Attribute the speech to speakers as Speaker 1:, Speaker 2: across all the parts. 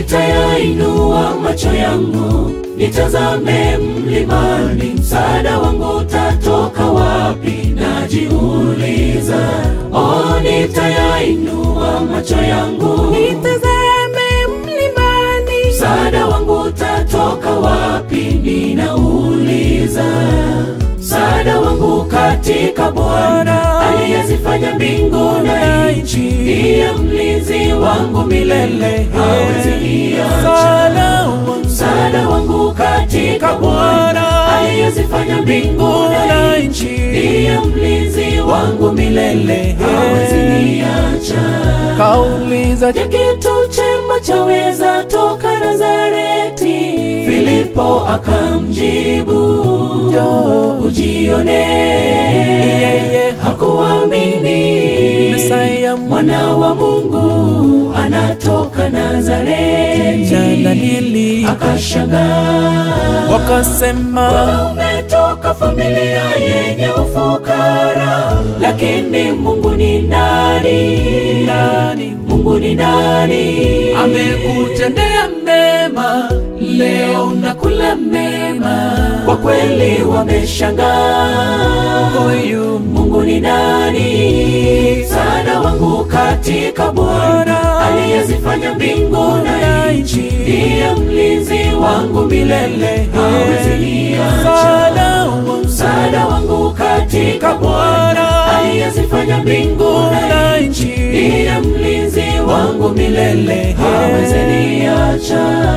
Speaker 1: nitayainua macho yangu nitazame mlimani, msaada wangu utatoka wapi? Najiuliza. Oh, nitayainua macho yangu
Speaker 2: nitazame mlimani,
Speaker 1: msaada wangu utatoka wapi? Ninauliza. Msaada wangu katika Bwana aliyezifanya mbingu na nchi, ndiye mlinzi wangu milele, hawezi niacha.
Speaker 2: msaada wangu
Speaker 1: Msaada wangu katika Bwana aliyezifanya mbingu na nchi, ndiye mlinzi wangu milele, hawezi niacha.
Speaker 2: kauliza
Speaker 1: Je, kitu chema chaweza toka Nazareti? Filipo akamjibu, njoo ujione.
Speaker 2: Yeye
Speaker 1: Hakuamini
Speaker 2: Mesaya
Speaker 1: mwana wa Mungu anatoka Nazareti,
Speaker 2: Danieli
Speaker 1: akashangaa
Speaker 2: wakasema
Speaker 1: umetoka familia yenye ufukara, lakini Mungu ni nani?
Speaker 2: nani
Speaker 1: Mungu ni nani?
Speaker 2: amekutendea mema, leo unakula mema.
Speaker 1: Kwa kweli wameshangaa,
Speaker 2: Huyu
Speaker 1: Mungu ni nani? Msaada wangu katika Bwana aliyezifanya mbingu na nchi, ndiye mlinzi wangu milele, hawezi niacha.
Speaker 2: msaada wangu
Speaker 1: Msaada wangu katika Bwana aliyezifanya mbingu na nchi, ndiye mlinzi wangu milele, hawezi niacha.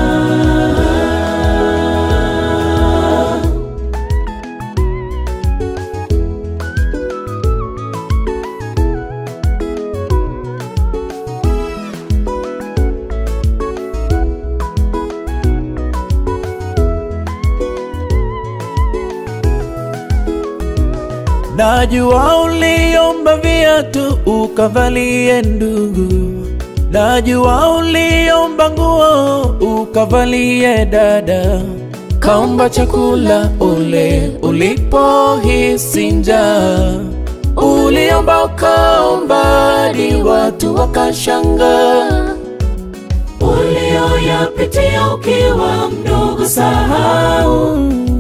Speaker 2: Najua uliomba viatu ukavalie ndugu, najua uliomba nguo ukavalie dada, kaomba chakula ule ulipohisi njaa, uliomba ukaomba hadi watu wakashangaa.
Speaker 1: Ulioyapitia ukiwa mdogo, sahau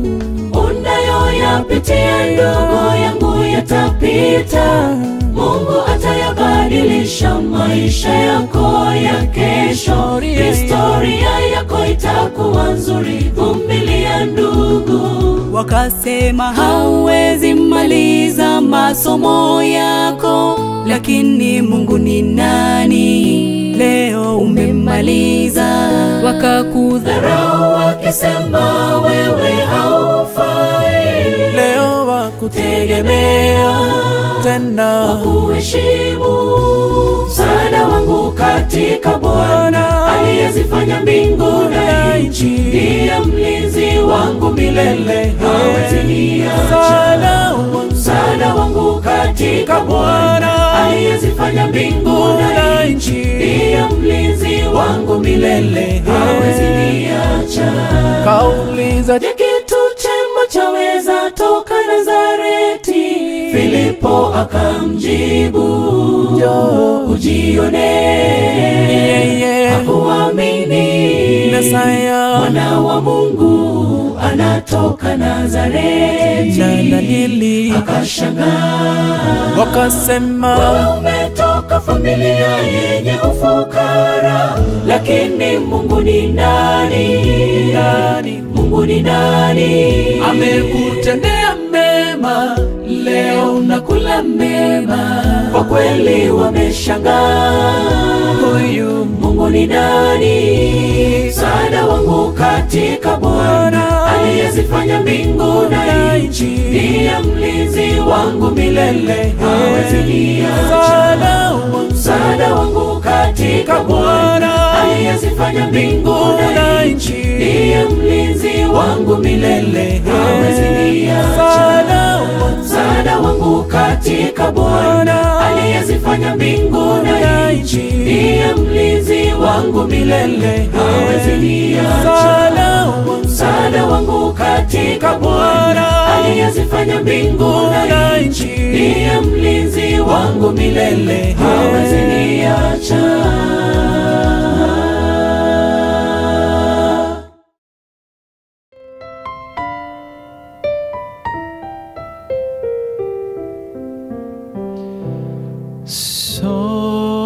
Speaker 1: unayoyapitia ndogo yangu yatapita. Mungu atayabadilisha maisha yako ya kesho, historia yako itakuwa nzuri. Vumilia ndugu.
Speaker 3: Wakasema hauwezi maliza masomo yako, lakini Mungu ni nani? Leo umemaliza. Wakakudha
Speaker 1: Dharau wakisema wewe haufai,
Speaker 2: Leo wakutegemea tena,
Speaker 1: kuheshimu msaada wangu katika Bwana aliyezifanya mbingu na nchi, ndiye mlinzi wangu milele, hawezi niacha.
Speaker 2: msaada wangu
Speaker 1: Msaada wangu katika Bwana aliyezifanya mbingu na nchi, ndiye mlinzi wangu milele, hawezi niacha.
Speaker 2: kauliza
Speaker 1: Je, kitu chema chaweza toka Nazareti? Filipo akamjibu, njoo ujione.
Speaker 2: Yeye
Speaker 1: Hakuamini
Speaker 2: Mesaya
Speaker 1: mwana wa Mungu anatoka Nazareti,
Speaker 2: Danieli
Speaker 1: akashangaa
Speaker 2: wakasema
Speaker 1: umetoka familia yenye ufukara, lakini Mungu ni nani?
Speaker 2: nani
Speaker 1: Mungu ni nani?
Speaker 2: amekutendea mema, leo unakula mema.
Speaker 1: Kwa kweli wameshangaa,
Speaker 2: Huyu
Speaker 1: Mungu ni nani? Msaada wangu katika Bwana aliyezifanya mbingu na nchi, ndiye mlinzi wangu milele, hawezi niacha.
Speaker 2: msaada wangu
Speaker 1: Msaada wangu katika Bwana aliyezifanya mbingu na nchi, ndiye mlinzi wangu milele, hawezi niacha.
Speaker 2: msaada wangu
Speaker 1: Msaada wangu katika Bwana aliyezifanya mbingu na nchi, ndiye mlinzi wangu milele, hawezi niacha.
Speaker 2: msaada wangu
Speaker 1: Msaada wangu katika Bwana aliyezifanya mbingu na nchi, ndiye mlinzi wangu milele, hawezi niacha.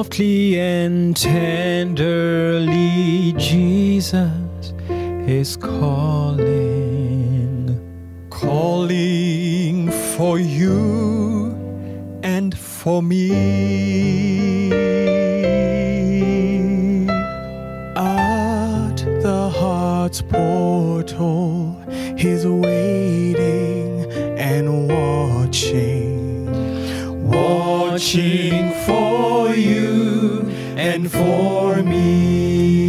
Speaker 2: Softly and tenderly, Jesus is calling,
Speaker 4: calling for you and for me. At the heart's portal, He's waiting and watching, watching for you and for me.